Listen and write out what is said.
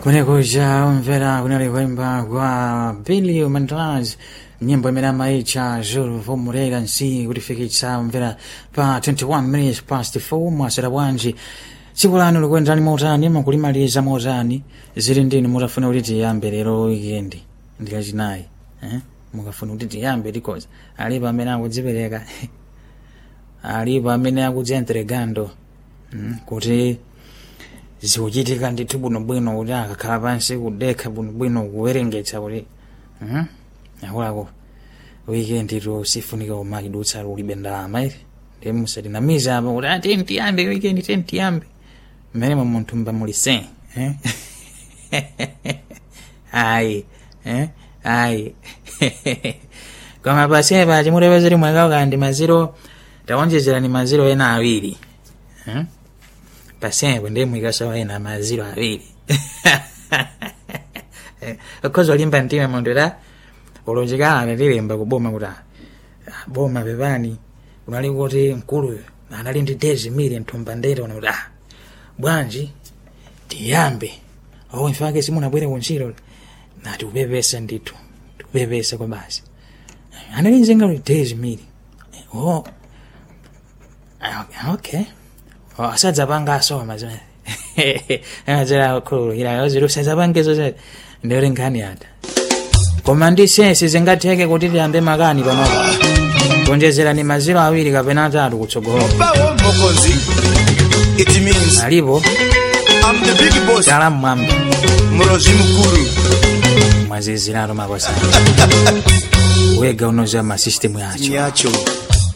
kunekuja umvera kunali kuimba kwa billy mandras nyimbo imene amaitcha jules vomulela nsi kutifikitsa umvera pa 21 minutes past 4 mwasera bwanji tsiku lanu likuyenderani motani mukulimaliza motani zili ndini mutafuna kuti tiyambe lero wikendi ndilachinayi eh? mukafuna kuti tiyambe likoza alipo amene akudzipereka alipo amene akudzientregando mm? kuti zikuchitika ndithu bwinobwino kuti akakhala pansi kudekha bwinobwino kuwerengetsa kuti mm? akulako wikendi to sifunika umakidutsa ulibe ndalama iri ndi musatinamiza apa kuti ati ntiyambe wikendi te ntiyambe mmene mwa munthu mba muli se eh? ayi eh? ayi koma pasepa chimutepa zili mwakauka ndi maziro tawonjezerani maziro ena awiri eh? pasepo ndi mwikasawa ena maziro awiri ukhoza ulimba mtima munthu ta ulonjekana tilemba kuboma kuti ah, boma pepani kunali kuti mkuluyo anali ndi days mili mthumba ndete una kuti ah bwanji tiyambe awo mfake simunabwere kuntchito nati kupepesa ndithu tikupepesa kwa basi anali nzenga kuti days mili oh ah, okay oh, asadzapanga asoma zimene amadzera khululukira ziri usadzapangezo zete ndiyo nkhani ata koma ndi sensi zingatheke kuti tiyambe makani panopa kuonjezerani maziro awiri kapena atatu kutsogolo bawo mokonzi it means alipo i'm the big boss tala mmwamba mulozi mukulu mwaziziratu makosana wega unoziwa masisitemu yacho yacho